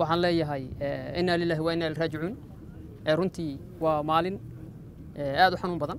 waxaan leeyahay inaa lilahi wa inaa ilraajicuun runtii waa maalin aad u xanuun badan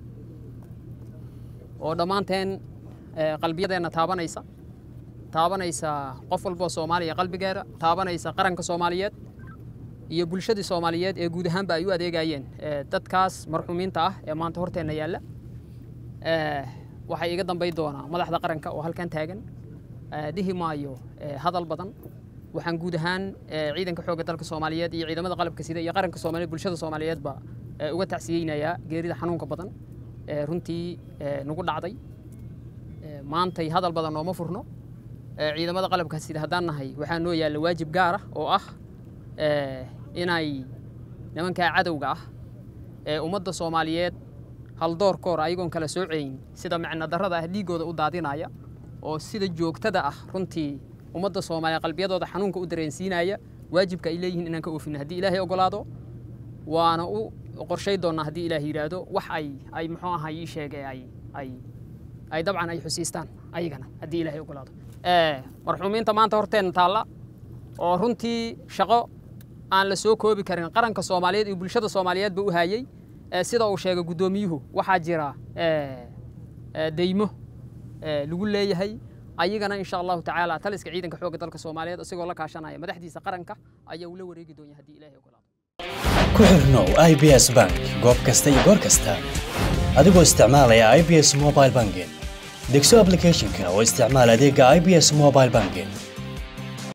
oo dhammaanteen qalbiyadeenna taabanaysa taabanaysa qof walboo soomaaliya qalbigeeda taabanaysa qaranka soomaaliyeed iyo bulshadii soomaaliyeed ee guud ahaanba ay u adeegayeen dadkaas marxuumiinta ah ee maanta horteenna yaalla waxay iga dambay doonaa madaxda qaranka oo halkan taagan dhihi maayo hadal badan waxaan guud ahaan ciidanka xoogga dalka soomaaliyeed iyo ciidamada qalabka sida iyo qaranka soomaaliyeed bulshada soomaaliyeedba uga tacsiyeynayaa geerida xanuunka badan ee runtii nagu dhacday maantay hadal badan nooma furno ciidamada qalabka sida haddaan nahay waxaa noo yaalla waajib gaar ah oo ah inay nimankaa cadowga ah ee ummadda soomaaliyeed haldoorkoor ayagoon kala sooceyn sida macno darrada ah dhiiggooda u daadinaya oo sida joogtada ah runtii ummadda soomaaliya qalbiyadooda xanuunka u dareensiinaya waajibka ay leeyihiin inaan ka oofino haddii ilaahay ogolaado waana u qorshay doonnaa haddii ilaahay yidhaahdo wax ay ay muxuu ahaa ii sheegay ay ay ay dabcan ay xusiistaan ayagana haddii ilaahay ogolaado marxuumiinta maanta horteenna taalla oo runtii shaqo aan la soo koobi karin qaranka soomaaliyeed iyo bulshada soomaaliyeedba u hayey sida uu sheegay guddoomiyuhu waxaa jira deymo lagu leeyahay ayagana insha allahu tacaala taliska ciidanka xoogga dalka soomaaliyeed isagoo la kaashanaya madaxdiisa qaranka ayaa uu la wareegi doonyaa haddii ilaahay ogolaado ku xirnow i b s bank goob kasta iyo goor kasta adigoo isticmaalaya i b s mobile banking degso applicationka oo isticmaal adeega i b s mobile banking